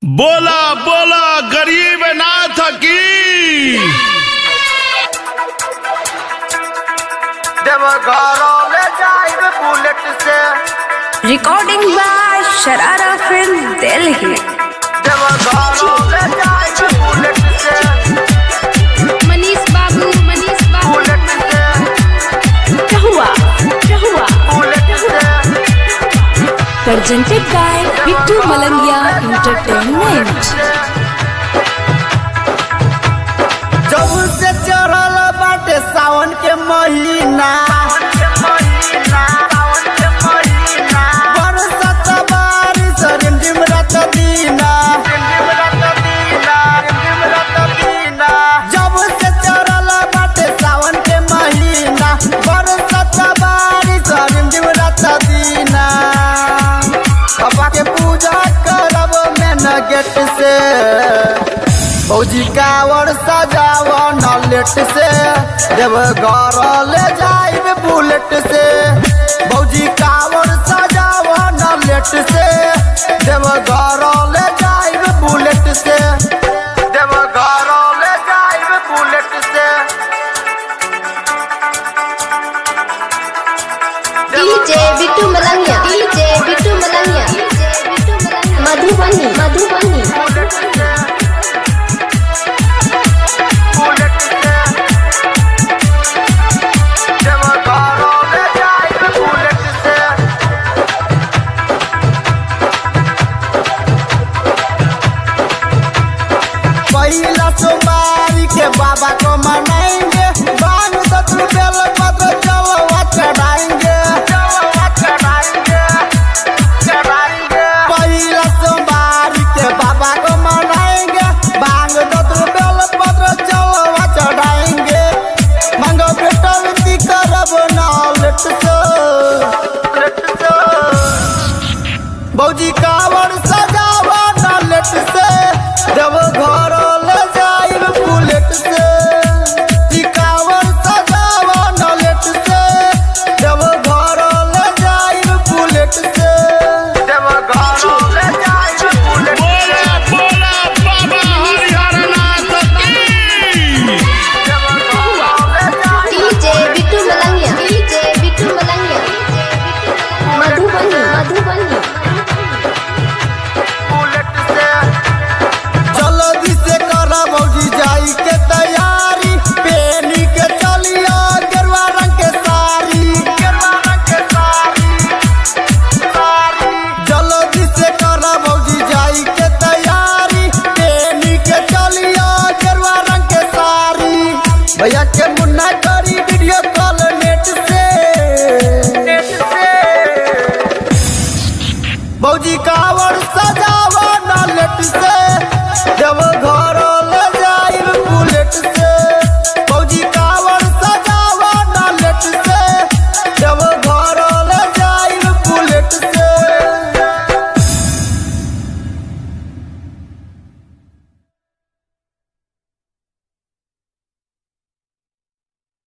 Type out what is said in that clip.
बोला बोला गरीब नाथ की देवघरों में जाइब बुलेट से Recording by Sharara Film Delhi. देवघरों में जाइब बुलेट से मनीष बाबू मनीष बाबू बुलेट से क्या हुआ क्या हुआ बुलेट से Presented by Bittu Malangia Entertainment. जब से चढ़ल बाटे सावन के महीना बरसत बारिश रिमझिम रात दीना जब से चढ़ल बाटे सावन के महीना बरसत बारिश रिमझिम रात दीना बाबा के पूजा करब मेन गेट से फौजी कावर सजाव नलेट से देव घर ले जाइब बुलेट से फौजी कावर सजाव नलेट से देव घर ले जाइब बुलेट से देव घर ले जाइब बुलेट से DJ Bittu Malangiya DJ Bittu Malangiya Madhubani Madhubani bullet से बुलेट से देव घर ले जाइब बुलेट से पहिला सोमवारी के बाबा को मनाएंगे बांग सत्र बेल पत्र चलवा चढ़ाएंगे पहिला सोमवारी के बाबा को मनाएंगे बांग सत्र बेल पत्र चलवा चढ़ाएंगे मांगो बेटा विनती करब नालेट से बौजी कावर सजावा नालेट से देव घर